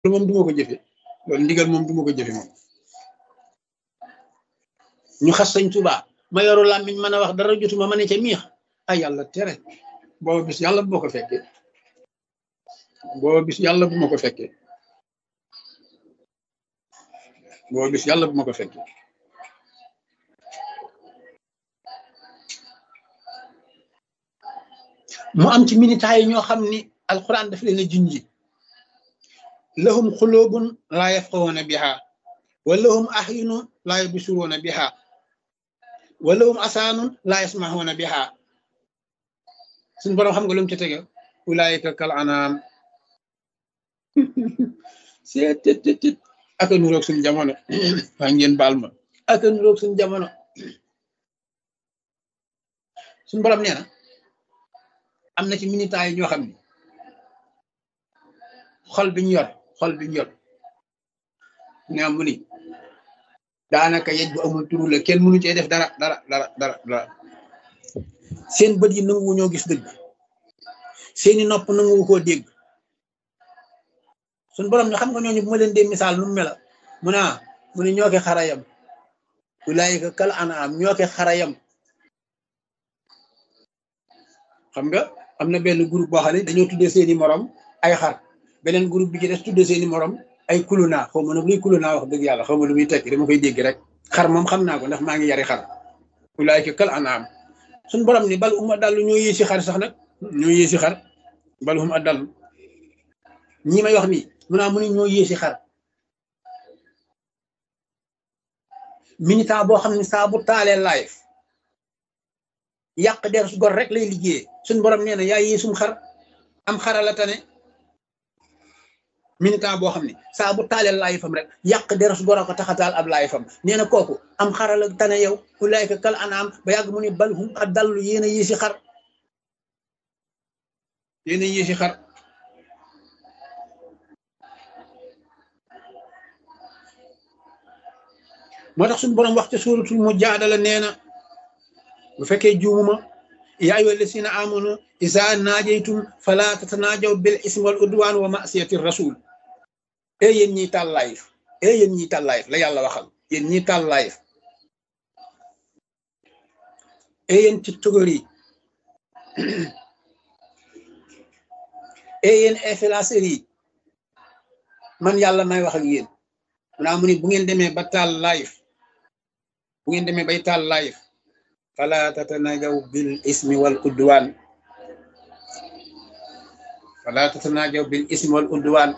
loolu moom duma ko jëfe loolu ndigal moom duma ko jëfe moom ñu xas sañ Tuubaa ma yoru làmmiñ mën a wax dara jotuma ma ne ca miix ay yàlla tere booba bis yàlla bu ma ko fekkee booba bis yàlla bu ma ko fekkee booba bis yàlla bu ma ko fekkee mu am ci minitaay yi ñoo xam ni alquran daf leen a junji lahum xulóobun laa yafqahuuna biha wa lahum ahyunu laa yubsiruuna biha wa lahum asaanun laa yasmahuuna biha suñ boroom xam nga lu mu ci tege ulaayika kal anaam seet tet tet tet aka nuroog suñ jamono waa ngeen baal ma aka nuroog suñ jamono suñ boroom nee na am na ci minitaay yi ñoo xam ne xol bi ñu yor xol bi ñu yor ne mu ni daanaka yej bu amul turu la kenn mënu cee def dara dara dara dara dara seen bët yi nanguwu ñoo gis dëgg seeni nopp nanguwu koo dégg suñ borom ñu xam nga ñooñu bu ma leen dee misaal nu mu mela mu naa mu ne ñoo ke xarayam ulaayika kal anaam ñoo ke xarayam xam nga am na benn groupe boo xam ne dañoo tuddee seeni morom ay xar beneen groupe bi ci des tuddee seeni morom ay kuluna xaw ma nag luy kuluna wax dëgg yàlla xaw ma lu muy tekki dama koy dégg rek xar moom xam naa ko ndax maa ngi yari xar ulaayika kal anaam suñ borom ni bal uma dallu ñoo yéesi xar sax nag ñoo yéesi xar bal uma dallu ñi may wax nii mu naa mu ne ñoo yéesi xar militant boo xam ne saa bu taalee live yàq der su gor rek lay liggéeyee suñ borom nee na yaa yéesum xar am xara la tane militant boo xam ne saa bu taalee laay fam rek yàq der su gor a ko taxataal ab laay fam nee na kooku am xara la tane yow ulaayka kal anaam ba yàgg mu ne bal hum adallu yéen a yéesi xar yéen a yéesi xar moo tax suñu borom wax ca suuratul mujaadala nee na bu fekkee juumuma yaa ayyuha llazina amanu iza naajaytum fala tatanaajaw bil ismi wal udwaan wa masiyati rasul e yéen ñiy taal live e yéen ñiy taal live la yàlla waxal yéen ñiy taal live e yéen tiktokeur yi e yéen influenceurs yi man yàlla may wax ak yéen munaa mu ni bu ngeen demee ba taal live bu ngeen demee bay taal live fala tatanajaw bil ismi wal udwan fala tatanajaw bil ismi wal udwan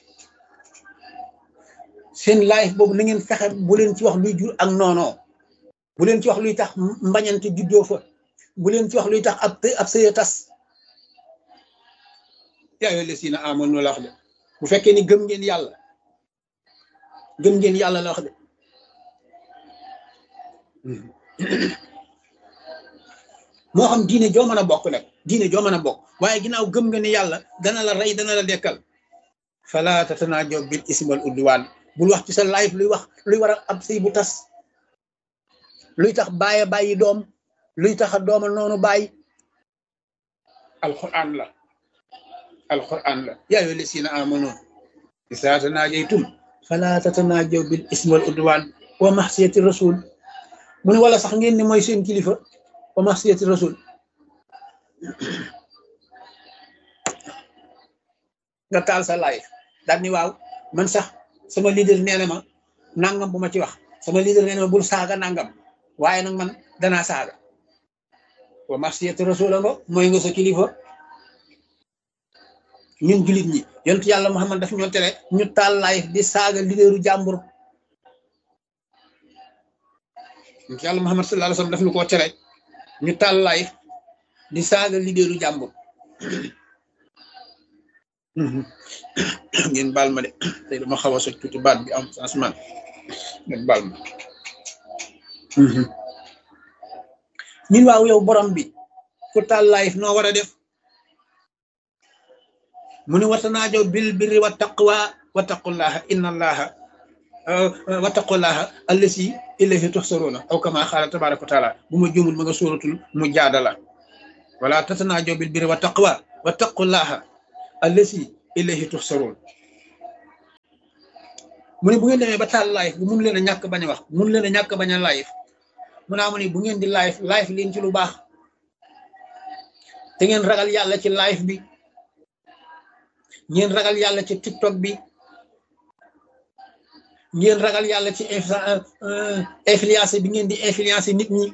seen live boobu na ngeen fexe bu leen ci wax luy jur ak noonoo bu leen ci wax luy tax mbañante juddoo fa bu leen ci wax luy tax ab ab sëya tas yaa ayyuha llazina amanu la wax de bu fekkee ni gëm ngeen yàlla gëm ngeen yàlla la wax de moo xam diine joo mën a bokk nag diine joo mën a bokk waaye ginnaaw gëm nga ni yàlla dana la rey dana la dekkal fala tatanaajaw bil ismi wal udwaan bul wax ci sa live luy wax luy war a ab sëy bu tas luy tax bàyyi bàyyi doom luy tax a dooma noonu bàyyi alquran la alquran la yaa ayyuha llazina amanu izaa tanaajaytum fala tatanaajaw bil ismi wal udwaan wa maxsiyati rasul mu ne wala sax ngeen ni mooy seen kilifa wa maxsiyati rasul nga taal sa live daal ni waaw man sax sama leader nee na ma nangam bu ma ci wax sama leader nee na ma bul saaga nangam waaye nag man danaa saaga wa maxsiyati rasul nga mooy nga sa kilifa ñun julit ñi yontu yàlla Muhammad daf ñoo tere ñu taal live di saaga leaderu jàmbur yontu yàlla Muhammad sallallahu alayhi wasallam daf ñu koo tere ñu taal live di saaga leaderu jàmbur ngeen baal ma de tey dama xaw a soj tuuti baat bi am changement ngeen baal ma ñun waaw yow borom bi ku taal live noo war a def mu ne watanaajaw bil birri wa taqwa wa taqullaha inna allaha wa taqullaha allasi ilayhi tuhsaruna aw kama xaala tabaraka wa taala bu ma juumul ma nga sóoratul mu jaadala wala tatanaajaw bil birri wa taqwa wa taqullaha allasi ilayhi tuhsarun mu ne bu ngeen demee ba taal live bu mun leen a ñàkk bañ a wax mun leen a ñàkk bañ a live mu naa mu ne bu ngeen di live live leen ci lu baax te ngeen ragal yàlla ci live bi ngeen ragal yàlla ci tiktok bi ngeen ragal yàlla ci influence bi ngeen di influencer nit ñi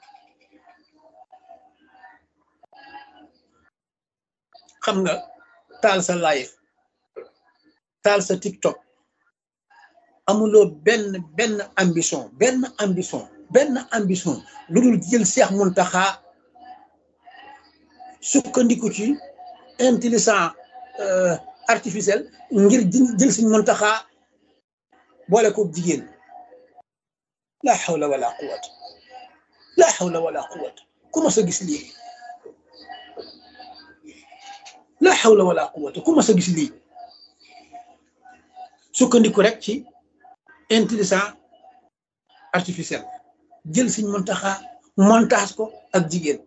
xam nga taal sa live taal sa tiktok amuloo benn benn ambition benn ambition benn ambition lu dul jël Seex Muntaxa sukkandiku ci intelligence artificielle ngir jël Sëñ Muntaxa boole ko jigéen la hawla wala quwwata la hawla wala quwwata ku ma sa gis lii la hawla wala quwwata ku ma sa gis lii sukkandiku rek ci intelligence artificielle jël Sëñ Muntaxa montage ko ak jigéen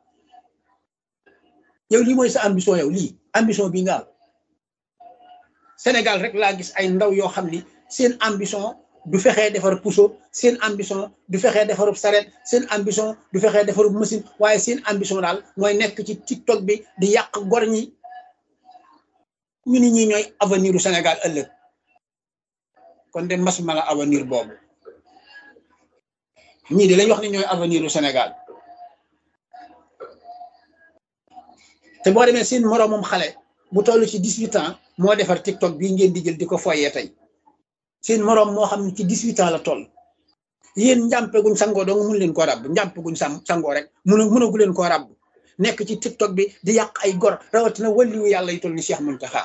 yow lii mooy sa ambition yow lii ambition bi nga am Sénégal rek laa gis ay ndaw yoo xam ni seen ambition du fexee defar puso seen ambition du fexee defarub saret seen ambition du fexee defarub machine waaye seen ambition daal mooy nekk ci TikTok bi di yàq gor ñi ñu ni ñi ñooy avenir u Sénégal ëllëg kon de mas mala avenir boobu ñii de lañ wax ni ñooy avenir u Sénégal te boo demee seen moroomam xale bu toll ci dix-huit ans moo defar TikTok bii ngeen di jël di ko foyee tey seen moroom moo xam ne ci dix-huit ans la toll yéen njàmpe guñ sangoo dong mun leen koo ràbb njàmpe guñ sam sangoo rek mun mënagu leen koo ràbb nekk ci TikTok bi di yàq ay gor rawatina wàlliwu yàlla yu toll ni Cheikh Mountakha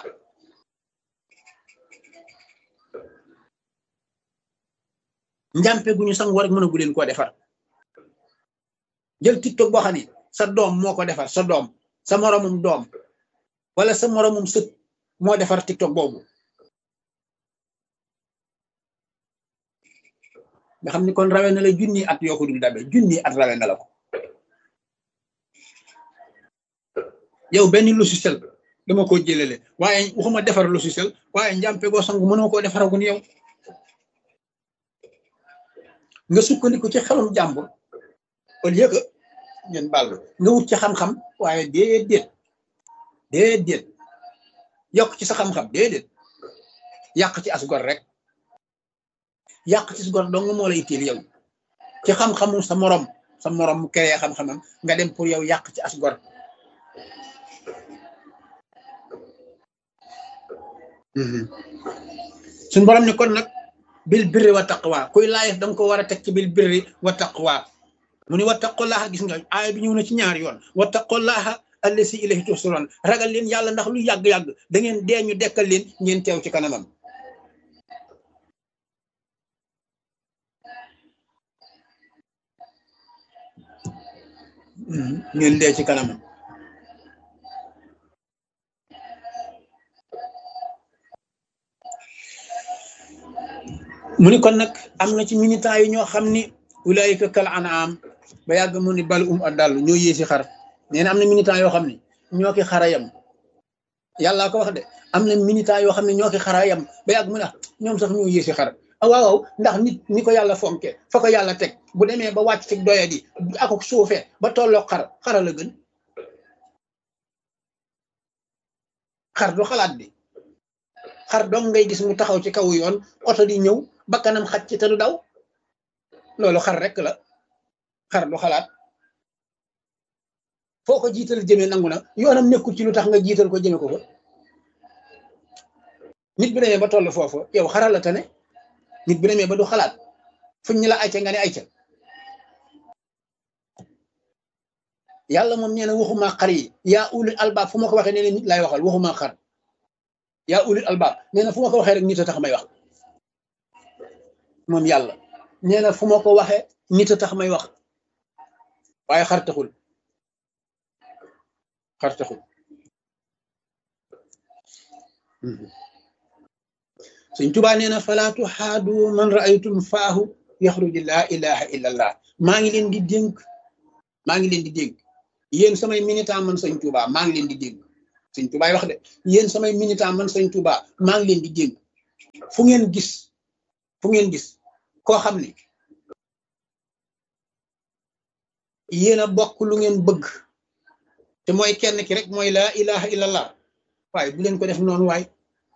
njàmpe guñu sangoo rek mënagu leen koo defar jël TikTok boo xam ne sa doom moo ko defar sa doom sa moroomum doom wala sa moroomum sët moo defar TikTok boobu nga xam ni kon rawe na la junni at yoo ko dul dabe junni at rawe na la ko yow benn logiciel dama ko jëlele waaye waxuma defar logiciel waaye njàmpe goo sangu mënoo koo defaragun yow nga sukkandiku ci xelum jàmbur au lieu que ngeen baal nga wut ci xam-xam waaye déedéet déedéet yokk ci sa xam-xam déedéet yàq ci as gor rek yàq ci as gor dong moo la itteel yow ci xam-xamu sa morom sa morom mu créé xam-xamam nga dem pour yow yàq ci as gor suñ borom ni kon nag bil birri wa taqwa kuy laayef danga ko war a teg ci bil birri wa taqwa mu ni wattaqullaha gis nga aaya bi ñëw na ci ñaar yoon wattaqullaha allasi ilayhi tuhsuroon ragal leen yàlla ndax lu yàgg-yàgg da ngeen dee ñu dekkal leen ngeen teew ci kanamam ngeen dee ci kanamam mu ni kon nag am na ci militant yi ñoo xam ni ulaayika kal anaam ba yàgg mu ni bal um addal ñoo yéesi xar nee na am na militant yoo xam ne ñoo ki xara yam yàllaa ko wax de am na militant yoo xam ne ñoo ki xara yam ba yàgg mu ne ñoom sax ñoo yéesi xar ah waaw waaw ndax nit ni ko yàlla fonke fa ko yàlla teg bu demee ba wàcc ci doya di ako suufee ba tolloo xar xara la gën xar du xalaat bi xar dong ngay gis mu taxaw ci kaw yoon oto di ñëw bakkanam xaj ci te du daw loolu xar rek la xar du xalaat foo ko jiital jëmee nangu na yoonam nekkul ci lu tax nga jiital ko jëme ko fa nit bi demee ba toll foofu yow xaral la tane nit bi demee ba du xalaat fuñ ñu la ayca nga ne ayca yàlla moom nee na waxuma xar yi yaa ulil albaab fu ma ko waxee nee na nit laay waxal waxuma xar yaa ulil albaab nee na fu ma ko waxee rek nit a tax may wax moom yàlla nee na fu ma ko waxee nit a tax may wax waaye xar taxul xar taxul suñ tubaa nee na falaatu xaadu man raaytum faahu yaxruju laa ilaha illa allah maa ngi leen di dénk maa ngi leen di dénk yéen samay militant man sëñ tubaa maa ngi leen di dénk sëñ tubaay wax de yéen samay militant man sëñ tubaa maa ngi leen di dénk fu ngeen gis fu ngeen gis koo xam ni yéen a bokk lu ngeen bëgg te mooy kenn ki rek mooy laa ilaha illallah waaye bu leen ko def noonu waay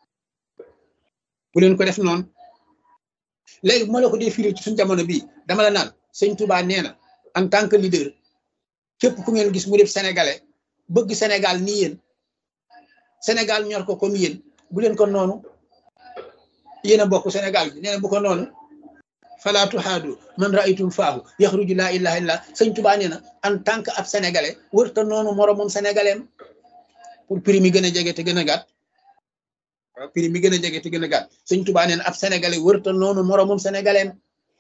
bu leen ko def noonu léegi bu ma la ko dee firi ci suñu jamono bii dama la naan sëñ Touba nee na en tant que leader képp ku ngeen gis mu def sénégalais bëgg Sénégal ni yéen Sénégal ñor ko comme yéen bu leen ko noonu yéen a bokk Sénégal bi nee na bu ko noonu fala tuhaadu man raaytum faahu yaxruju laa ilaha illa sëñ Touba nee na en tant que ab sénégalais wërta noonu moromam sénégalais pour prix mi gën a jege te gën a gàtt waaw prix mi gën a jege te gën a gàtt sëñ Touba nee na ab sénégalais wërta noonu moromam sénégalais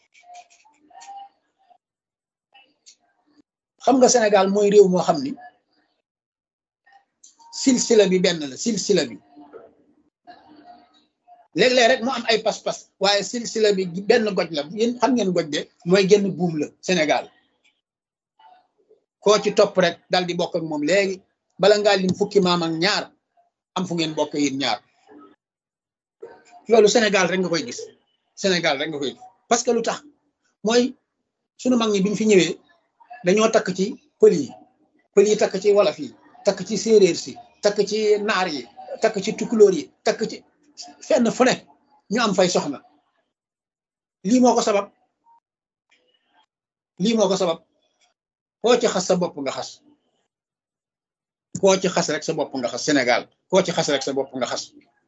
xam nga Sénégal mooy réew moo xam ni silsila bi benn la silsila bi léeg-léeg rek mu am ay pas-pas waaye silsila bi benn goj la yéen xam ngeen goj de mooy genn buum la Sénégal koo ci topp rek dal di bokk ak moom léegi bala ngaa lim fukki maam ak ñaar am fu ngeen bokk yéen ñaar loolu Sénégal rek nga koy gis Sénégal rek nga koy gis parce que lu tax mooy sunu mag ñi bi ñu fi ñëwee dañoo takk ci pël yi pël yi takk ci wolof yi takk ci séeréer si takk ci naar yi takk ci tukulóor yi takk ci fenn fu ne ñu am fay soxna lii moo ko sabab lii moo ko sabab koo ci xas sa bopp nga xas koo ci xas rek sa bopp nga xas Sénégal koo ci xas rek sa bopp nga xas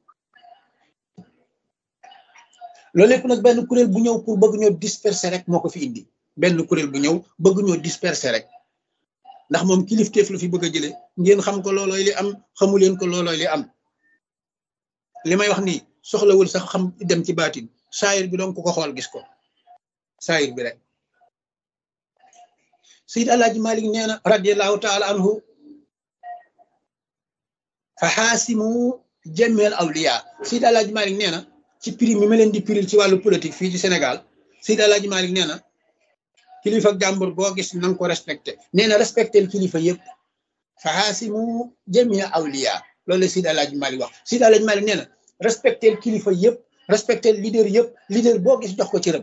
loolu lépp nag benn kuréel bu ñëw pour bëgg ñoo disperser rek moo ko fi indi benn kuréel bu ñëw bëgg ñoo disperser rek ndax moom kilifteef la fi bëgg a jëlee ngeen xam ko loolooy li am xamu leen ko loolooy li am li may wax nii soxlawul sax xam dem ci baatin saayir bi doon ku ko xool gis ko saayir bi rek Seydi Alaaji Malik nee na radiallahu taala anhu fa xaasimu jameel awliya Seydi Alaaji Malik nee na ci prix mi ma leen di piril ci wàllu politique fii ci Sénégal Seydi Alaaji Malik nee na kilifa jàmbur boo gis na nga ko respecté nee na respecté kilifa yëpp fa xaasimu jamia awliya loolu la Seydi Alaaji Malik wax Seydi Alaaji Malik nee na respecté kilifa yëpp respecté leader yëpp leader boo gis jox ko ci rëm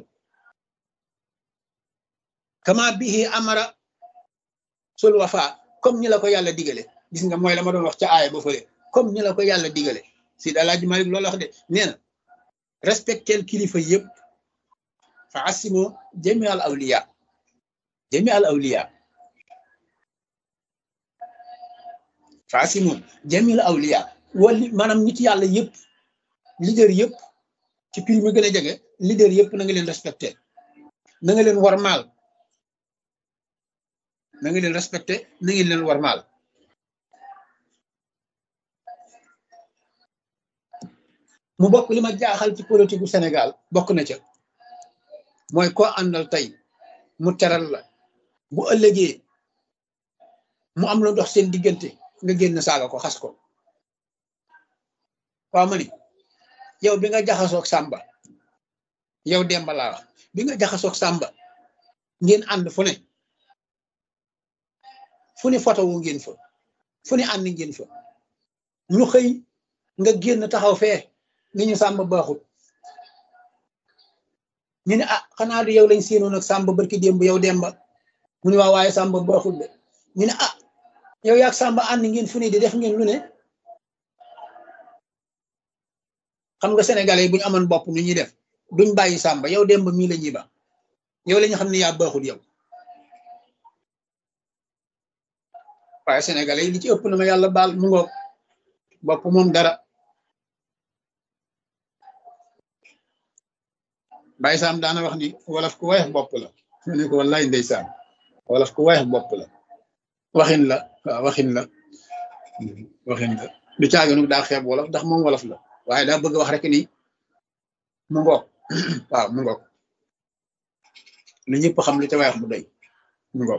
kama bihi amara sul wafa comme ñi la ko yàlla digale gis nga mooy la ma doon wax ca aaya ba fële comme ñi la ko yàlla digale Seydi Alaaji Malik loolu wax de nee na respecté kilifa yëpp fa asimu jami al awliya jami al awliya fa asimu jami al awliya wali maanaam nit yàlla yëpp leader yëpp ci prix mi gën a jege leader yëpp na nga leen respecté na nga leen warmaal na nga leen respecté na ngeen leen warmaal mu bokk li ma jaaxal ci politique gu Sénégal bokk na ca mooy koo àndal tey mu teral la bu ëllëgee mu am lu dox seen diggante nga génn saaga ko xas ko waaw ma ni yow bi nga jaxasoog Samba yow Demba laa wax bi nga jaxasoog Samba ngeen ànd fu ne fu ni photo wu ngeen fa fu ni ànd ngeen fa ñu xëy nga génn taxaw fee ni ñu Samba baaxut ñu ne ah xanaa du yow lañ séenoon ak Samba barki démb yow Demba mu ne waa waaye Samba baaxul de ñu ne ah yow yaag Samba ànd ngeen fu ne di def ngeen lu ne xam nga sénégalais yi bu ñu amoon bopp nu ñuy def duñ bàyyi Samba yow Demba mii la ñuy ba yow la ñu xam ne yaa baaxul yow waaye sénégalais yi li ci ëpp na ma yàlla baal mu ngoog bopp moom dara Baye Sam daana wax ni wolof ku weex bopp la mu ne ko wallaay ndeysaan wolof ku weex bopp la waxin la waaw waxin la waxin la du caaginu daa xeeb wolof ndax moom wolof la waaye daa bëgg wax rek ni mu ngoog waaw mu ngoog lu ñëpp xam lu ca weex bu doy mu ngoog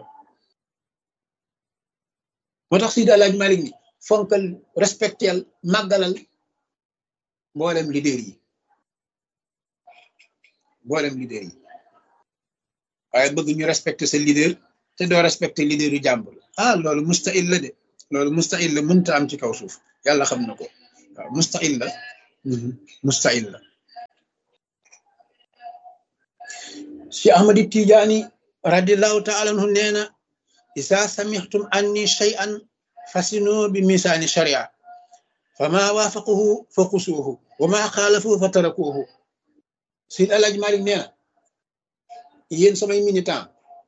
moo tax Seydi Alaaji Malik ni fonkal respectel màggalal mboolem leader yi mboolem leader yi waaye bëgg ñu respecté sa leader te doo respecté leader yu jàmbur ah loolu mustahil la de loolu mustahil la mënta am ci kaw suuf yàlla xam na ko waaw mustahil la mustahil la si ahmadi tijaani radiallahu taala anhu nee na isa samixtum anni shay'an fasino bi misaani sharia fama waafaquhu fa xusuuhu wa ma xaalafuhu fa tarakuuhu Seydi Alaaji Malik nee na yéen samay militant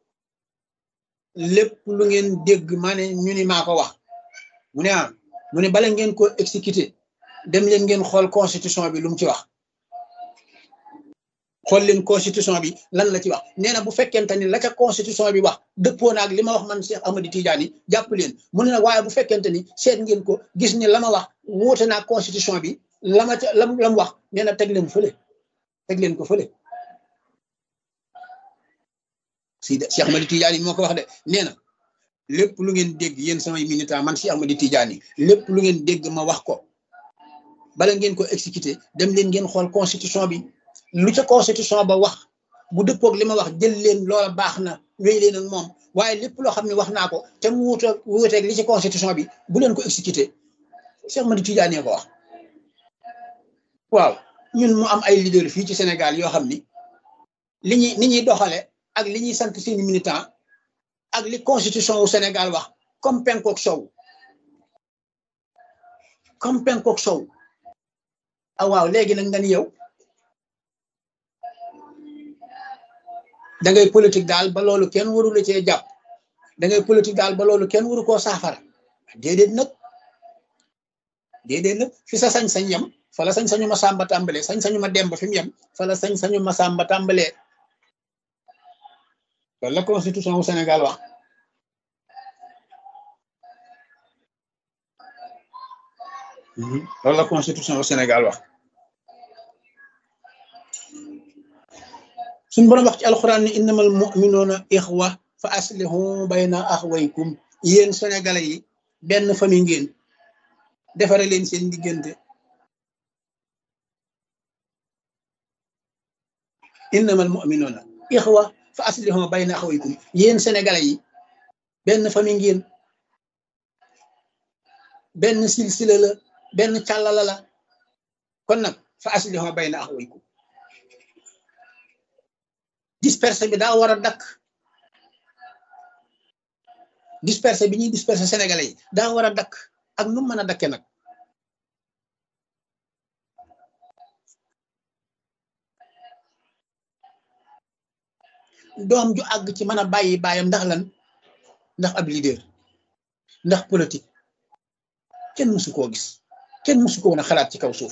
lépp lu ngeen dégg maa ne ñu ni maa ko wax mu ne ah mu ne bala ngeen ko exécuté dem leen ngeen xool constitution bi lu mu ci wax xool leen constitution bi lan la ci wax nee na bu fekkente ni la ca constitution bi wax dëppoo naag li ma wax man Cheikh Ahmadi Tidiane jàpp leen mu ne nag waaye bu fekkente ni seet ngeen ko gis ni la ma wax wuute naag constitution bi la ma ca lam la mu wax nee na teg leen fële teg leen ko fële si Cheikh Ahmadi Tidiane moo ko wax de nee na lépp lu ngeen dégg yéen samay militant man Cheikh Ahmadi Tidiane lépp lu ngeen dégg ma wax ko bala ngeen ko exécuté dem leen ngeen xool constitution bi lu ca constitution ba wax bu dëppoog li ma wax jël leen loola baax na wéy leen ak moom waaye lépp loo xam ne wax naa ko te mu wuuteeg wuuteeg li ci constitution bi bu leen ko exécuté Cheikh Ahmadi Tidiane ko wax waaw ñun mu am ay leader fii ci Sénégal yoo xam ni li ñuy ni ñuy doxale ak li ñuy sant seeni militant ak li constitution wu Sénégal wax comme penkook sow comme penkook sow ah waaw léegi nag nga ni yow da ngay politique daal ba loolu kenn waru la cee jàpp da ngay politique daal ba loolu kenn waru koo saafara déedéet nag déedéet nag fi sa sañ-sañ yem fa la sañ-sañu ma sàmba tàmbalee sañ-sañu ma demba fi mu yem fa la sañ-sañu ma sàmba tàmbalee loolu la constitution wu Sénégal wax loolu la constitution wu Sénégal wax suñ borom wax ci alxuraan ni innamal mu'minuuna ixwa fa aslihu bayna axwaykum yéen sénégalais yi benn famille ngeen defare leen seen diggante innamal mu'minuuna ixwa fa aslihu bayna axwaykum yéen sénégalais yi benn famille ngeen benn silsila la benn càllala la kon nag fa aslihu bayna axwaykum dispersé bi daa war a dakk dispersé bi ñuy dispersé sénégalais yi daa war a dakk ak nu mën a dakke nag doom ju àgg ci mën a bàyyi bàyyam ndax lan ndax ab leader ndax politique kenn mësu koo gis kenn mësu ko woon a xalaat ci kaw suuf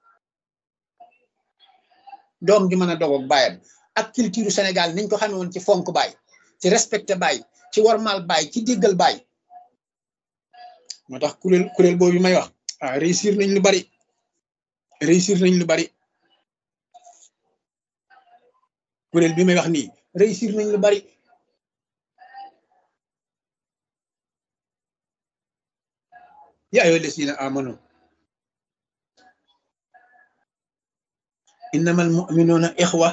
doom ju mën a dogoog bàyyam ak culture Sénégal niñ ko xamee woon ci fonk baay ci respecté baay ci warmal baay ci déggal baay moo tax kuréel kuréel boobu may wax ah réussir nañ lu bari réussir nañ lu bari kuréel bi may wax nii réussir nañ lu bari yaa ayyuha llazina amanu innamal mu'minuna ixwa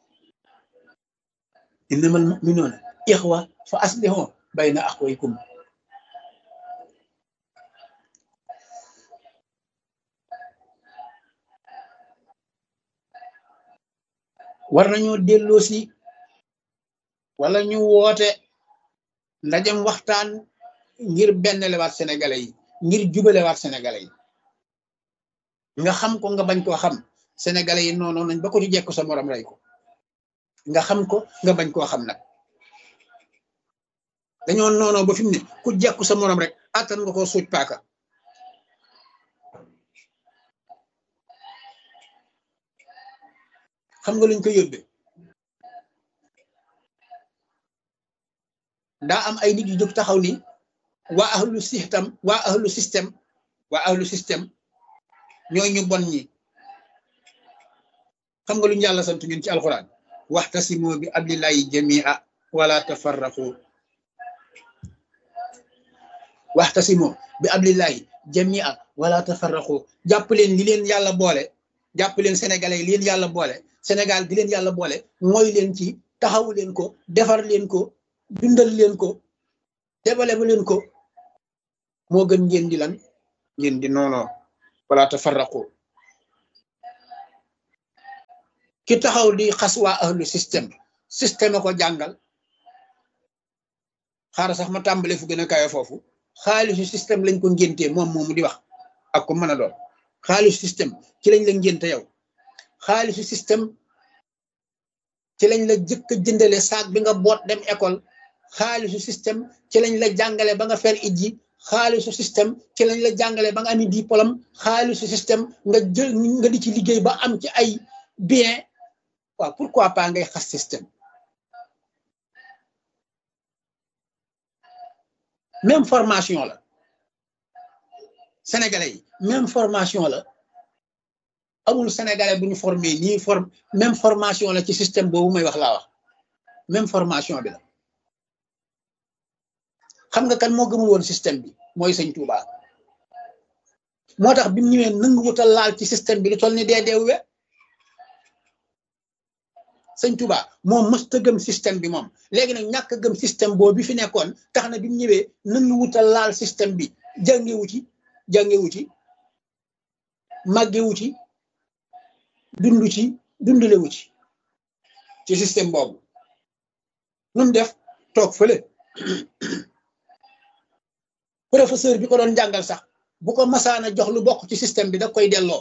innamal mu'minuuna ixwa fa aslihu bayna axwaykum war nañoo delloo si wala ñu woote ndajem waxtaan ngir benn lewaat sénégalais yi ngir jubalewaat sénégalais yi nga xam ko nga bañ koo xam sénégalais yi noonu nañ ba ko ci jekk sa morom rey ko nga xam ko nga bañ koo xam nag dañoo noonoo ba fi mu ne ku jekku sa morom rek attan nga koo suuj paaka xam nga luñ ko yóbbee daa am ay nit yu jóg taxaw ni waa ahlu système waa ahlu système waa ahlu système ñooy ñu bon ñi xam nga luñu yàlla sant ñun ci alxuraan waxtasimu bi ablillahi jamia wala tafarraqu waxtasimu bi ablillahi jamia wala tafarraqu jàpp leen li leen yàlla boole jàpp leen sénégalais li leen yàlla boole sénégal di leen yàlla boole mooy leen ci taxawu leen ko defar leen ko dundal leen ko développé leen ko moo gën ngeen di lan ngeen di noonoo wala tafarraqu ki taxaw di xas waa ahlu système système a ko jàngal xaaral sax ma tàmbale fu gën a kawe foofu xaalisu système lañ ko ngéntee moom moomu di wax ak ko mën a doon xaalisu système ci lañ la ngénte yow xaalisu système ci lañ la jëkk a jëndale saak bi nga boot dem école xaalisu système ci lañ la jàngale ba nga fer ijji xaalisu système ci lañ la jàngale ba nga ami diplôme xaalisu système nga jël nga di ci liggéey ba am ci ay bien waaw pourquoi pas ngay xas système même formation la sénégalais yi même formation la amul sénégalais bu ñu formé nii form même formation la ci système boobu may wax laa wax même formation bi la xam nga kan moo gëmul woon système bi mooy sëñ Touba moo tax bi mu ñëwee nangu wutal laal ci système bi lu toll ni dee deewwe sëñ Touba moom mësta gëm système bi moom léegi nag ñàkk gëm système boobu bi fi nekkoon tax na bi mu ñëwee nangu wutal laal système bi jàngewu ci jàngewu ci màggewu ci dundu ci dundulewu ci ci système boobu nu mu def toog fële professeur bi ko doon jàngal sax bu ko masaana jox lu bokk ci système bi da koy delloo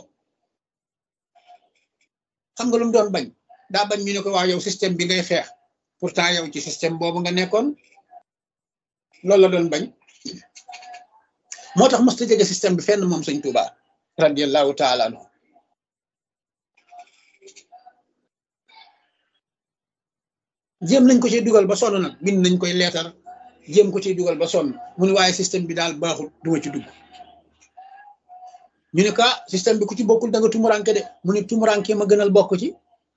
xam nga lu mu doon bañ daa bañ ñu ne ko waa yow système bi ngay xeex pourtant yow ci système boobu nga nekkoon loolu la doon bañ moo tax mos ta jege système bi fenn moom sëñ Touba radiallahu taala anhu jéem nañ ko ci dugal ba sonn nag bind nañ koy leetar jéem ko ciy dugal ba sonn mu ne waaye système bi daal baaxul duma ci dugg ñu ne ka système bi ku ci bokkul da nga tumuranke de mu ne tumuranke ma gënal bokk ci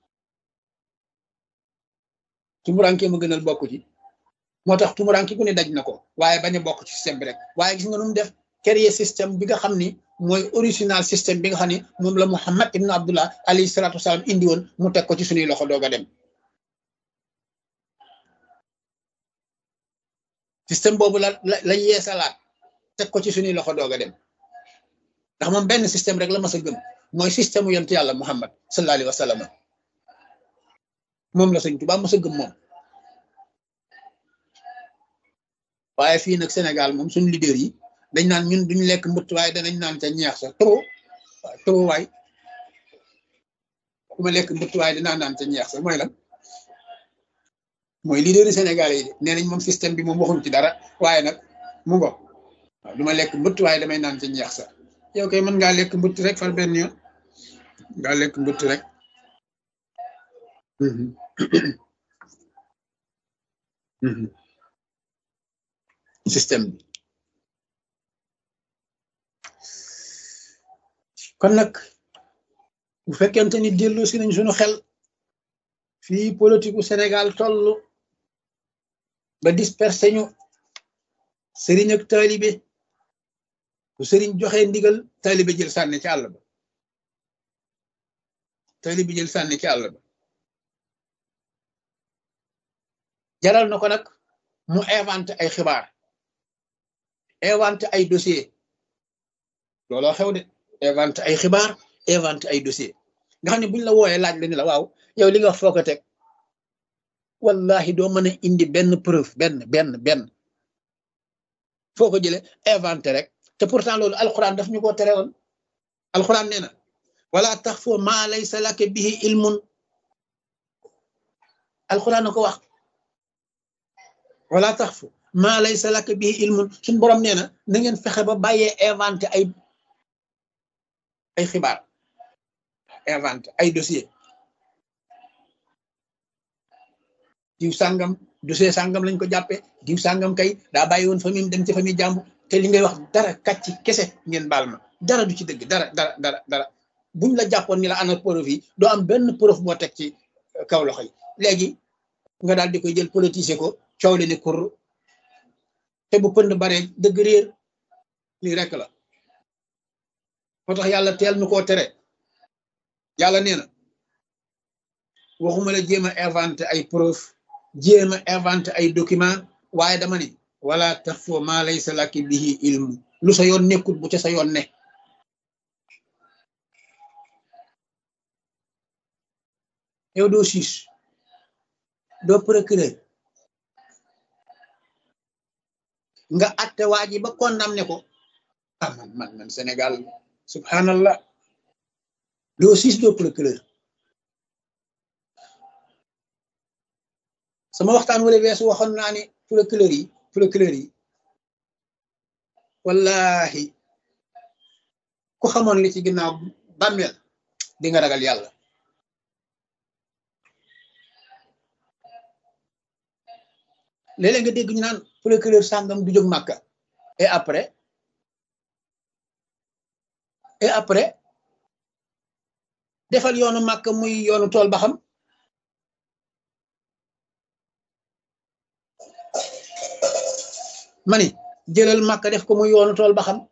tumuranke ma gënal bokk ci moo tax tumuranke ku ne daj na ko waaye bañ a bokk ci système bi rek waaye gis nga nu mu def créer système bi nga xam ni mooy original système bi nga xam ne moom la Muhammad ibn Abdullah alayhi salaatu wasalaam indi woon mu teg ko ci suñuy loxo doog a dem système boobu la la la yeesalaat teg ko ci suñuy loxo doog a dem ndax moom benn système rek la mas a gëm mooy système mu yonent yàlla Muhammad sallallahu alayhi wa sallam moom la sëñ Tuubaa mas a gëm moom waaye fii nag Sénégal moom suñu leader yi dañ naan ñun duñ lekk mbëtt waaye danañ naan ca ñeex sa trop waaw trop waay ku ma lekk mbëtt waaye dinaa naan ca ñeex sa mooy lan mooy leader yi Sénégal yi nee nañ moom système bi moom waxuñ ci dara waaye nag mu ngo waaw du ma lekk mbëtt waaye damay naan ca ñeex sa yow kay mën ngaa lekk mbëtt rek far benn yoon ngaa lekk mbëtt rek système bi kon nag bu fekkente ni dellu si nañ suñu xel fii politique Sénégal toll ba dispersé ñu sëriñ ak taalibe bu sëriñ joxe ndigal taalibe jël sànni ci àll ba taalibe jël sànni ci àll ba jaral na ko nag mu inventé ay xibaar inventé ay dossier looloo xew de inventé ay xibaar inventé ay dossier nga xam ne buñ la wooyee laaj la ni la waaw yow li nga wax foo ko teg wallahi doo mën a indi benn preuve benn benn benn foo ko jëlee inventé rek te pourtant loolu alxuraan daf ñu ko tere woon alxuraan nee na wala tax foo maa laysa laka bihi ilmun alxuraan na ko wax wala tax fu maa laysa laka bihi ilmun suñ borom nee na na ngeen fexe ba bàyyee inventé ay ay xibaar inventé ay dossier diw sàngam dossier sàngam lañ ko jàppee diw sàngam kay daa bàyyi woon famille dem ci famille jàmbu te li ngay wax dara kàcc kese ngeen baal ma dara du ci dëgg dara dara dara dara buñ la jàppoon ni la ana preuve yi doo am benn preuve boo teg ci kaw loxo yi léegi nga daal di koy jël politiser ko coow li ni kur te bu pënd bare dëgg réer lii rek la moo tax yàlla teel nu koo tere yàlla nee na waxuma la jéem a inventé ay preuve jéem a inventé ay document waaye dama ni wala tax foo maa laysa laki bihi ilmu lu sa yoon nekkut bu ca sa yoon ne yow doo siis doo procureur nga atte waa ji ba condamné ko ah man man man Sénégal subhanallah doo siis doo procureur sama waxtaan wala weesu waxoon naa ni procureur yi procureur yi wallahi ku xamoon li ci ginnaaw bàmmeel di nga ragal yàlla léeg-léeg nga dégg ñu naan procureur sàngam du jóg màkka et après et après defal yoonu màkka muy yoonu tool ba xam mani jëlal màkka def ko muy yoonu tool ba xam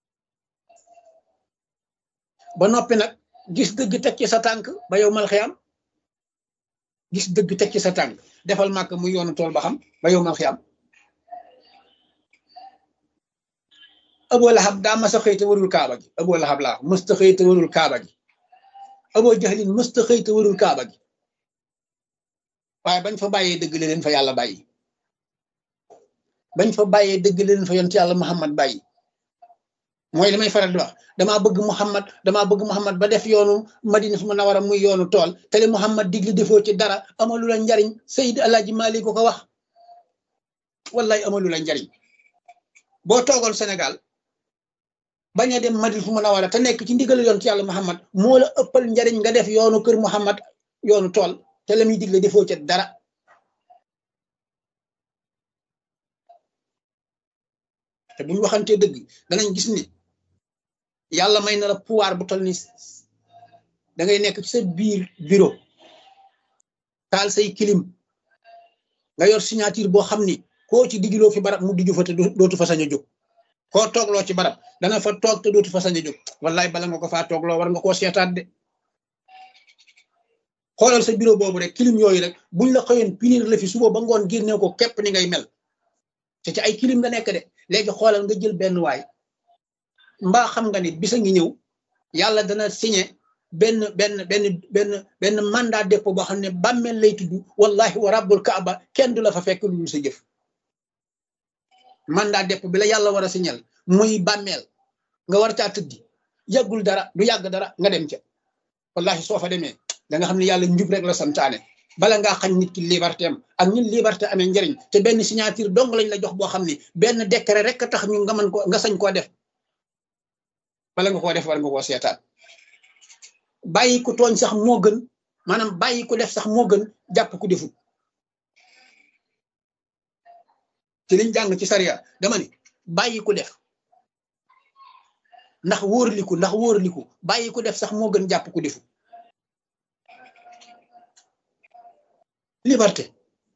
ba noppi nag gis dëgg teg ci sa tànk ba yow mal xiyam gis dëgg teg ci sa tànk defal màkk muy yoonu tool ba xam ba yow mal xiyam Abu Lahab daa mas a xëy te warul kaaba gi Abu Lahab laa mësta xëy te warul kaaba gi Abu Jahlin mësta xëy te warul kaaba gi waaye bañ fa bàyyee dëgg la leen fa yàlla bàyyi bañ fa bàyyee dëgg leen fa yonent yàlla Muhammad bàyyi mooy li may faral di wax damaa bëgg Muhammad damaa bëgg Muhammad ba def yoonu Madina fu mu nawara muy yoonu tool te li Muhammad digli defoo ci dara amalu la njariñ Seydi Alaaji Maalik ko ko wax wallahi amalu la njariñ boo toogoon Sénégal bañ a dem Madina fu mu nawara te nekk ci ndigal yonent yàlla Muhammad moo la ëppal njariñ nga def yoonu kër Muhammad yoonu tool te la muy digle defoo ci dara te buñ waxantee dëgg danañ gis ni yàlla may na la pouvoir bu toll ni da ngay nekk ci sa biir bureau taal say kilim nga yor signature boo xam ni koo ci digiloo fi barab mu diggu fa te dootu fa sañ a jóg koo toogloo ci barab dana fa toog te dootu fa sañ a jóg wallaay bala nga ko faa toogloo war nga koo seetaat de xoolal sa bureau boobu rek kilim yooyu rek buñ la xëyoon pinir la fi suba ba ngoon génne ko képp ni ngay mel te ci ay kilim nga nekk de léegi xoolal nga jël benn waay mbaa xam nga ni bisa ngi ñëw yàlla dana signé benn benn benn benn benn mandat dépôt boo xam ne bàmmeel lay tudd wallahi wa rabbul kaaba kenn du la fa fekk lu dul sa jëf mandat dépôt bi la yàlla war a signal muy bàmmeel nga war caa tëddi yàggul dara du yàgg dara nga dem ca wallahi soo fa demee da nga xam ne yàlla njub rek la santaane bala ngaa xañ nit ki liberté am ak ñun liberté amee njëriñ te benn signature dong lañ la jox boo xam ni benn décret rek a tax ñu nga mën ko nga sañ koo def bala nga koo def war nga koo seetaan bàyyi ku tooñ sax moo gën maanaam bàyyi ku def sax moo gën jàpp ku defut ci liñ jàng ci sariya dama ni bàyyi ku def ndax wóorliku ndax wóorliku bàyyi ku def sax moo gën jàpp ku defut liberté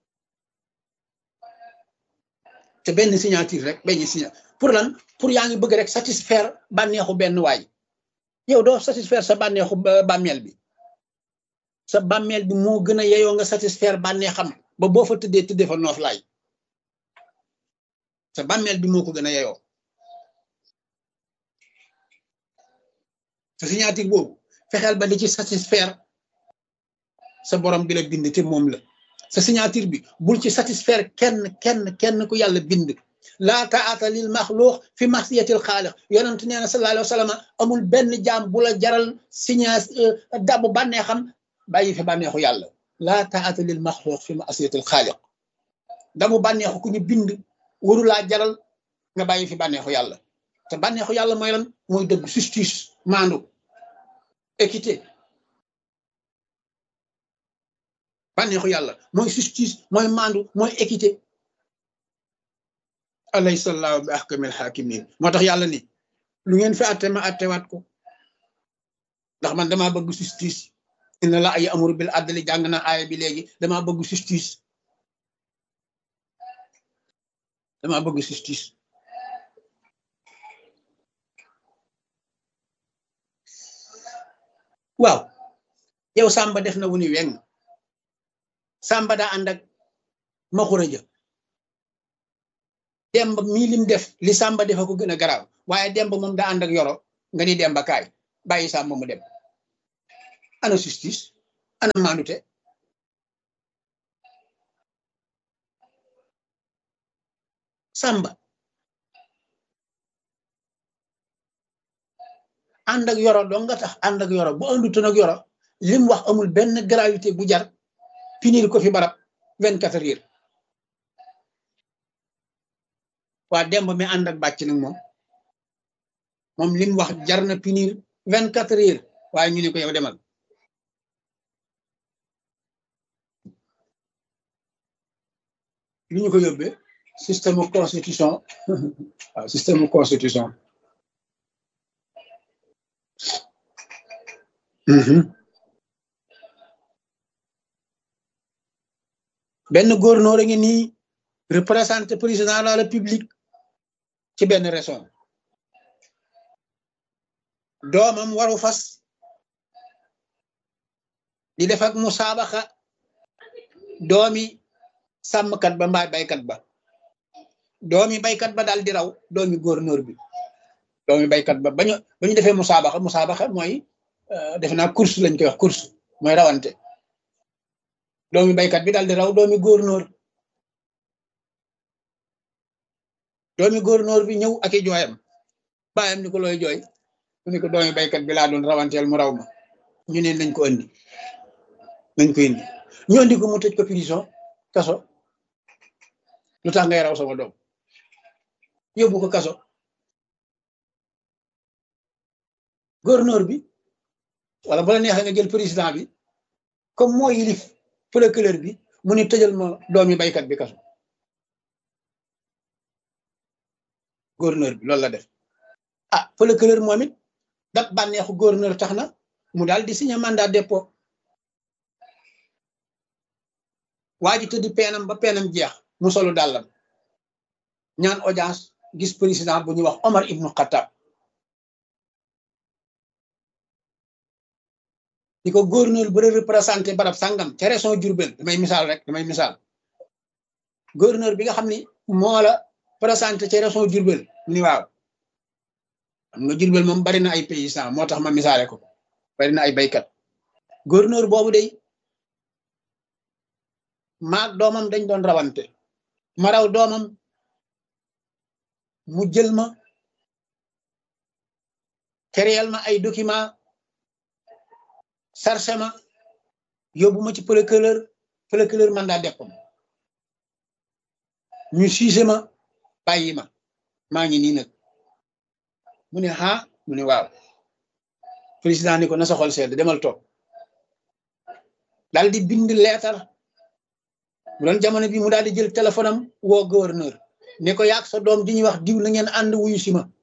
te benn signature rek benn signature pour lan pour yaa ngi bëgg rek satisfaire bànneexu benn waay yow doo satisfaire sa bànneexu bàmmeel bi sa bàmmeel bi moo gën a yeyoo nga satisfaire bànneexam ba boo fa tëddee tëddee fa noof laay sa bàmmeel bi moo ko gën a yeyoo sa signature boobu fexeel ba di ci satisfaire sa borom bi la bind te moom la sa signature bi bul ci satisfaire kenn kenn kenn ku yàlla bind laa taata lil maxluux fi masiyatil xaaliq yonent nee na sallallahu alayhi wa sallam amul benn jaam bu la jaral signa dabu bànneexam bàyyi fi bànneexu yàlla laa taata lil maxluux fi masiyatil xaaliq damu bànneexu ku ñu bind waru laa jaral nga bàyyi fi bànneexu yàlla te bànneexu yàlla mooy lan mooy dëgg justice maandu équité bànneexu yàlla mooy justice mooy maandu mooy équité alaysa allahu bi ahkamil hakimin moo tax yàlla ni lu ngeen fi atte ma attewaat ko ndax man damaa bëgg justice inna la ay amuru bil adli jàng na aaya bi léegi damaa bëgg justice damaa bëgg justice waaw yow Samba def na wu ni weng Samba daa ànd ak maxura ja demb mii lim def li Samba defa ko gën a garaaw waaye demb moom daa ànd ak yoro nga ni demba kaay bàyyi Samba mu dem ana justice ana maandute sàmba ànd ak yoro doo nga tax ànd ak yoro bu àndutoon ak yoro lim wax amul benn gravité bu jar pinir ko fi barab vingt quatre heures waa demb mi ànd ak bàcc nag moom moom lim wax jar na pinir vingt quatre heures waaye ñu ne ko yow demal lu ñu ko yóbbee système constitution waaw système constitution benn gouverneur a ngi nii représenté président de la république ci benn région doomam waru fas di def ak musaabaxa doomi sàmmkat ba mbaa baykat ba doomi baykat ba daal di raw doomi gouverneur bi doomi baykat ba bañu ba ñu defee musaabaxa musaabaxa mooy defe naa course lañ koy wax course mooy rawante doomi baykat bi daal di raw doomi gouverneur doomi gouverneur bi ñëw ak i jooyam baayam ni ko looy jooy mu ne ko doomi baykat bi laa doon rawanteel mu raw ma ñu ne nañ ko andi nañ ko indi ñu andi ko mu tëj ko prison kaso lu tax ngay raw sama doom yóbbu ko kaso gouverneur bi wala bu la neexee nga jël président bi comme moo yilif procureur bi mu ni tëjal ma doomi baykat bi kaso gouverneur bi loolu la def ah procureur moom it dab bànneexu gouverneur tax na mu daal di signé mandat dépôt waa ji tëddi peenam ba peenam jeex mu solu dàllam ñaan audience gis président bu ñuy wax Omar ibnu Khattab di ko gouverneur bu représenté barab sàngam ca région Diourbel damay misaal rek damay misaal gouverneur bi nga xam ni moo la présenté ca région Diourbel ni waaw xam nga Diourbel moom bari na ay paysans moo tax ma misaale ko bari na ay baykat gouverneur boobu day maag doomam dañ doon rawante ma raw doomam mu jël ma créel ma ay document sarse ma yóbbu ma ci procureur procureur mandat dépôt ñu siise ma bàyyi ma maa ngi nii nag mu ne ah mu ne waaw président ni ko na sa xol sedd demal toog daal di bind leetar mu doon jamono bi mu daal di jël téléphone am woo gouverneur ne ko yaag sa doom di ñuy wax diw na ngeen ànd wuyu si ma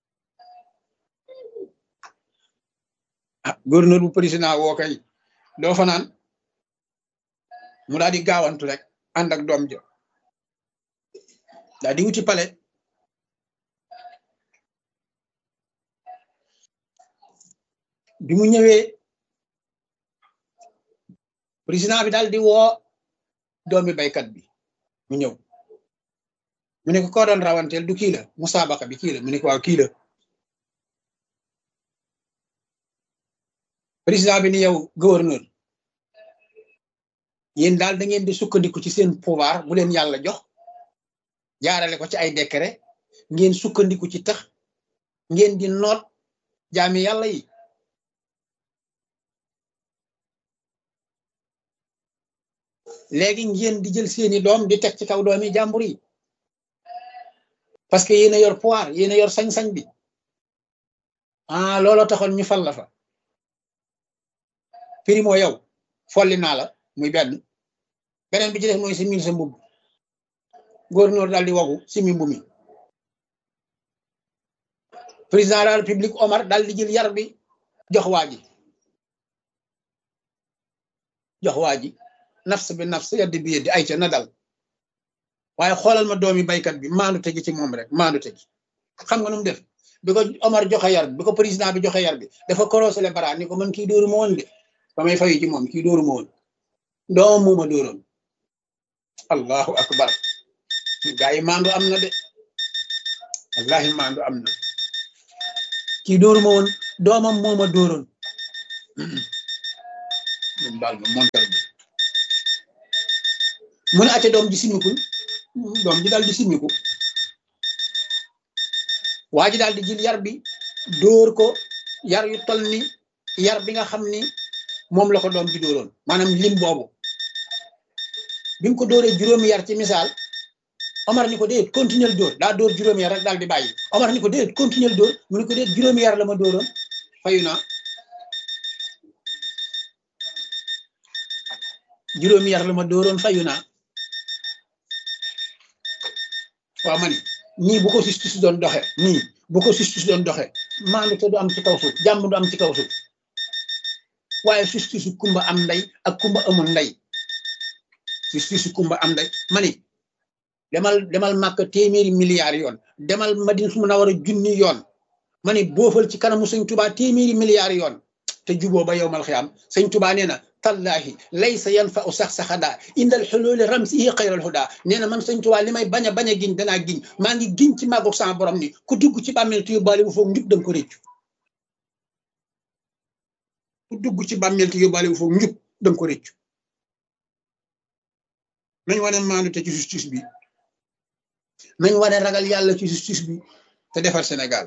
ah gouverneur bu président woo kay doo fa naan mu daal di gaawantu rek ànd ak doom jo daal di wuti pale bi mu ñëwee président bi daal di woo doomi baykat bi mu ñëw mu ne ko koo doon rawanteel du kii la musaabaqa bi kii la mu ne ko waaw kii la président bi ni yow gouverneur yéen daal da ngeen di sukkandiku ci seen pouvoir bu leen yàlla jox jaarale ko ci ay décret ngeen sukkandiku ci tax ngeen di noot jaami yàlla yi léegi ngeen di jël seeni doom di teg ci kaw doomi jàmbur yi parce que yéen a yor pouvoir yéen a yor sañ-sañ bi ah looloo taxoon ñu fal la fa primo yow folli naa la muy benn beneen bi ci def mooy si mil sa mbubb gouverneur daal di wagu si mi mbumi président de la république Omar daal di jël yar bi jox waa ji jox waa ji nafs bi nafs yaddi bi yeddi ay ca na dal waaye xoolal ma doomi baykat bi maandu tegi ci moom rek maandu tegi xam nga nu mu def bi ko Omar joxe yar bi bi ko président bi joxe yar bi dafa korosele bara ni ko man kii dóoru ma woon de ba may fayu ci moom kii dóoru ma woon doom muuma dóoroon allahu akbar gaa yi maandu am na de wallahi maandu am na kii dóoru ma woon doomam mooma dóoroon moom baal ma montar bi mu ne acca doom ji simikul doom ji daal di simiku waa ji daal di jël yar bi dóor ko yar yu tol ni yar bi nga xam ni moom la ko doom ji dóoroon maanaam lim boobu bi mu ko dóoree juróomi yar ci misaal Omar ni ko déet continuer dóor daa dóor juróomi yar rek daal di bàyyi Omar ni ko déet continuer dóor mu ni ko déet juróomi yar la ma dóoroon fayu naa juróomi yar la ma dóoroon fayu naa waaw ma ni nii bu ko justice doon doxe nii bu ko justice doon doxe maandu te du am ci kaw suuf jàmm du am ci kaw suuf waaye justice kumba am ndey ak kumba amul ndey justice kumba am ndey ma ni demal demal màkk téeméeri milliards yoon demal madina su mun a war a junni yoon ma ni boofal ci kanamu sëñ tubaa téeméeri milliards yoon te juboo ba yowmal xiyaam sëñ tubaa nee na tallahi laysa yanfa u sax saxadaa indal xuluuli ramsihi xayral hudaa nee na man sëñ tubaa li may bañ a bañ a giñ danaa giñ maa ngi giñ ci màggu sama borom ni ku dugg ci bàmmeel te yóbbaale bu foog njub danga ko réccu ku dugg ci bàmmeel te yóbbaale bu foog njub danga ko réccu nañ wane maandu te ci justice bi nañ wane ragal yàlla ci justice bi te defar Sénégal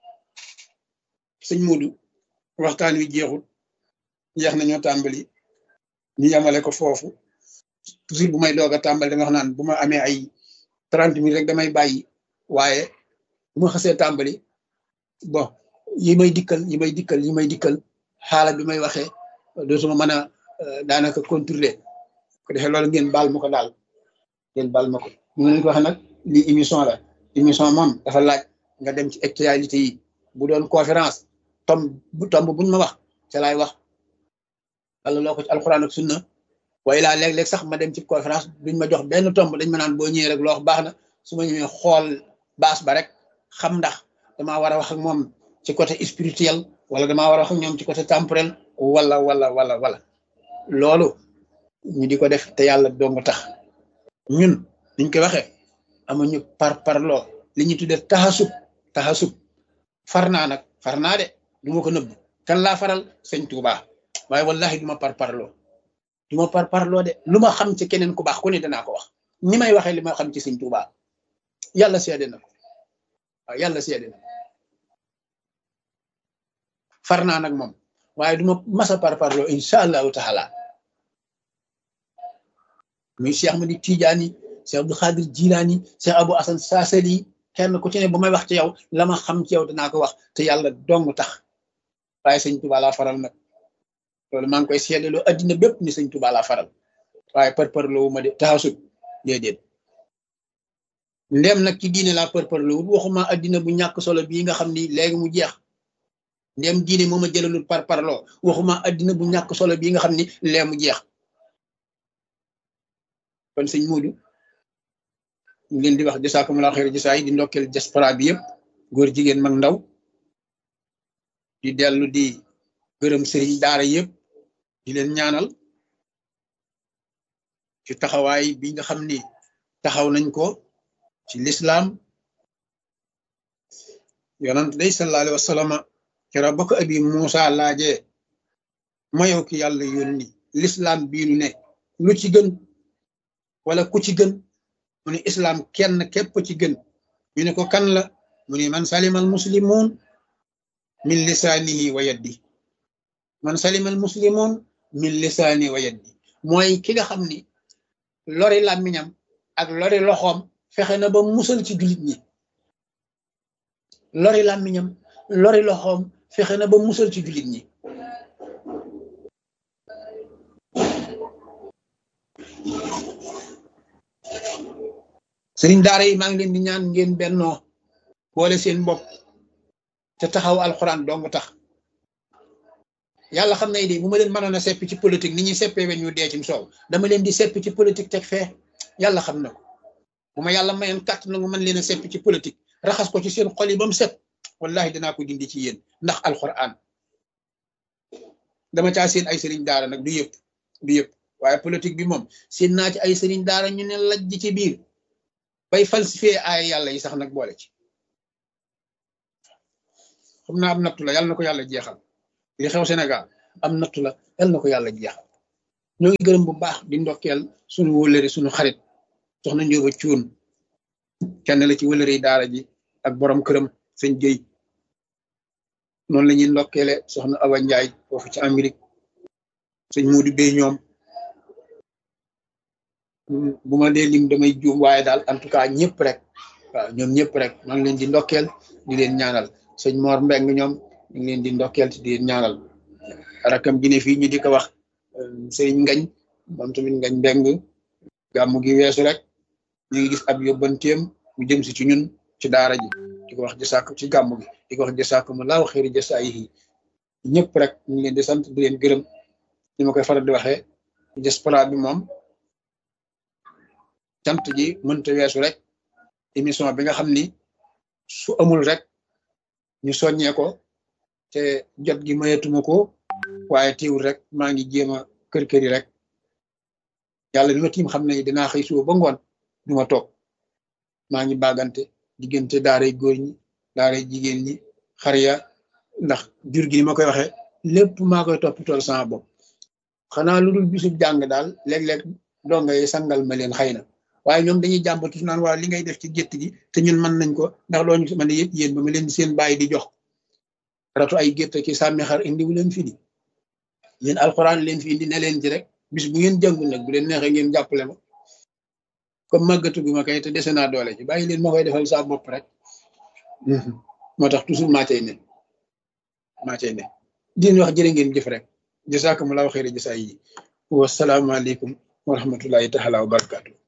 sëñ Modou waxtaan wi jeexul jeex nañoo tàmbali ñu yamale ko foofu toujours bu may doog a tàmbali dama wax naan bu ma amee ay trente minutes rek damay bàyyi waaye bu ma xasee tàmbali bon yi may dikkal yi may dikkal yi may dikkal xaala bi may waxee dootuma mën a daanaka contrôler ko defee loolu ngeen baal ma ko daal ngeen baal ma ko ñu ngi leen ko waxee nag lii émission la émission moom dafa laaj nga dem ci actualité yi bu doon conférence tomb bu tomb buñ ma wax ca laay wax wala loo ko ci alxuraan ak sunna waaye laa léeg-léeg sax ma dem ci conférence duñ ma jox benn tomb dañ ma naan boo ñëwee rek loo wax baax na su ma ñëwee xool baas ba rek xam ndax damaa war a wax ak moom ci côté spirituel wala damaa war a wax ak ñoom ci côté temporel wala wala wala wala loolu ñu di ko def te yàlla dong tax ñun niñ ko waxee amuñu par parloo li ñu tuddee taxasub taxasub far naa nag far naa de du ma ko nëbb kan laa faral sëñ Tuuba waaye wallahi du ma par parloo du ma par parloo de lu ma xam ci keneen ku baax ku ne danaa ko wax ni may waxee li ma xam ci sëñ Tuuba yàlla seede na ko waaw yàlla seede na far naa nag moom waaye du ma masa par parloo incha allahu taala muy Cheikh Ahmadi Tidiane Cheikh Abdou Khadir Jilaani Cheikh Abou Hassan Saasali kenn ku ci ne bu may wax ci yow la ma xam ci yow danaa ko wax te yàlla dong tax waaye sëñ Tuba laa faral nag loolu maa ngi koy seedeloo addina bépp ni sëñ Tuba laa faral waaye përpërloo ma de taxasut déedéet ndem nag ci diine laa përpërloo wut waxuma addina bu ñàkk solo bii nga xam ni léegi mu jeex ndem diine moo ma jëlalul par parloo waxuma addina bu ñàkk solo bii nga xam ni léegi mu jeex kon sëñ Modou ñu leen di wax jasaakumulaa xeer jasaa yi di ndokkeel diaspora bi yëpp góor jigéen mag ndaw di dellu di gërëm sëriñ daara yëpp di leen ñaanal ci taxawaay bi nga xam ni taxaw nañ ko ci lislaam yonant day sallallahu alayhi wa sallam kera ba ko abi Muusa laajee mayow ki yàlla yónni lislaam bii nu ne lu ci gën wala ku ci gën mu ne islam kenn képp ci gën ñu ne ko kan la mu ne man salimal muslimun min lisaanihi wa yaddi man salimal muslimun min lisaanihi wa yaddi mooy ki nga xam ni lori làmmiñam ak lori loxoom fexe na ba musal ci jullit ñi lori làmmiñam lori loxoom fexe na ba musal ci jullit ñi sëriñ daara yi maa ngi leen di ñaan ngeen bennoo boole seen bopp te taxaw alxuraan dong tax yàlla xam na de bu ma leen mënoon a seppi ci politique ni ñuy seppee weñ ñu dee ci soow dama leen di seppi ci politique teg fee yàlla xam na ko bu ma yàlla mayoon kàtt na nga mën leen a seppi ci politique raxas ko ci seen xol yi ba mu set wallahi dinaa ko dindi ci yéen ndax alxuraan dama caa seen ay sëriñ daara nag du yëpp du yëpp waaye politique bi moom seen naa ci ay sëriñ daara ñu ne lajj ci biir bay falsifié ay yàlla yi sax nag boole ci xam naa am nattu la yàlla na ko yàlla jeexal li xew Sénégal am nattu la yàlla na ko yàlla jeexal ñoo ngi gërëm bu baax di ndokkeel suñu wëlëri suñu xarit soxna Njóoba Cuun kenn la ci wëlëri daara ji ak borom këram sëñ Guèye noonu la ñuy ndokkeele soxna Awa Ndiaye foofu ci Amérique sëñ Modou Bey ñoom bu ma dee lim damay juum waaye daal en tout cas ñëpp rek waaw ñoom ñëpp rek maa ngi leen di ndokkeel di leen ñaanal sëñ Mor Mbeng ñoom ñu ngi leen di ndokkeel di leen ñaanal rakam gi ne fii ñu di ko wax sëriñ Ngañ moom tamit Ngañ Mbeng gàmmu gi weesu rek ñu ngi gis ab yóbbanteem mu jëm si ci ñun ci daara ji di ko wax jësàkk ci gàmmu gi di ko wax jësàkk mu laaw xëri jësaa yi ñëpp rek ñu ngi leen di sant di leen gërëm ni ma koy faral di waxee diaspora bi moom cant ji mënta weesu rek émission bi nga xam ni su amul rek ñu soññee ko te jot gi mayetuma ko waaye teewul rek maa ngi jéem a kër kër yi rek yàlla bi ma tiim xam ne dinaa xëy suba ba ngoon du ma toog maa ngi bagante diggante daaray góor ñi daaray jigéen ñi xariya ndax jur gi ni ma koy waxee lépp maa koy toppitool sama bopp xanaa lu dul bisub jàng daal léeg-léeg donga yi sangal ma leen xëy na waaye ñoom dañuy jàmbatu naan waa li ngay def ci gétt gi te ñun mën nañ ko ndax loo ñu mën a yëpp yéen ba ma leen seen bàyyi di jox ratu ay gétt ki sàmmi xar indiwu leen fi di yéen alxuraan leen fi indi ne leen ci rek bis bu ngeen jàngul nag bu leen neexee ngeen jàppale ma comme màggatu gu ma kay te dese naa doole ci bàyyi leen ma koy defal saa bopp rek moo tax toujours maa cay ne maa cay ne di wax jërë ngeen jëf rek jasaakumullaahu xayra jasaa yi wasalaamaaleykum wa rahmatullahi taala wa barakaatu